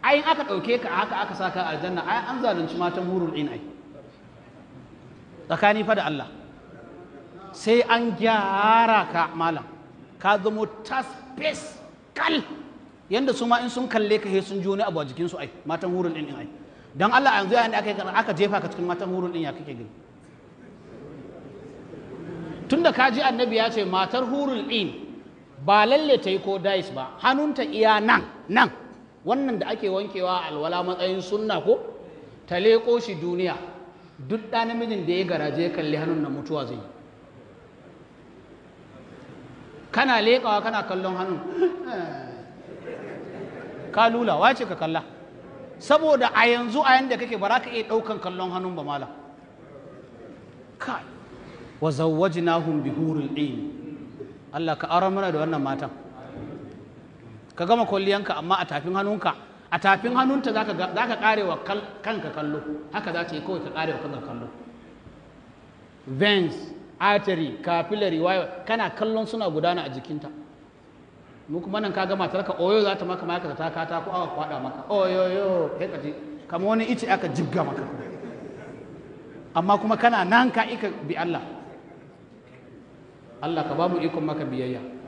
ai in aka ɗauke ka haka aka saka aljanna ai an zalunci matan hurul in ai tsakani fa da Allah sai an gyara ka malam ka zamo tas fes kal yanda su ma in sun kalle ka he sun ji wani abu a jikinsu ai matan hurul in ai dan Allah yanzu yayin da aka yi aka jefa ka cikin matan hurul in ya kake gani tunda ka ji annabi ya ce matar hurul in ba lalle ta yi ko dais ba hannunta iya nan nan wannan da ake wankewa alwala matsayin sunna ko ta leƙo shi duniya duk ɗa namijin da ya garaje ya kalli hannun na mutuwa zai yi kana leƙawa kana kallon hannun ka lula wace ka kalla saboda a yanzu a yanda kake ba za ka iya ɗaukan kallon hannun ba malam kai wa zawwajnahum bi hurul ain Allah ka aure mana da wannan matan ka gama kwalliyanka amma a tafin hannunka a tafin hannunta zaka zaka kare wa kanka kallo haka za ta yi kawai ka kare wa kanka kallo veins artery capillary wayo kana kallon suna gudana a jikinta mu kuma nan kaga matar ka oyo za ta maka maka ta kata ko aka kwada maka oyoyo kai ka ji kamar wani ice aka jibga maka amma kuma kana nan ka ika bi Allah Allah ka ba mu ikon maka biyayya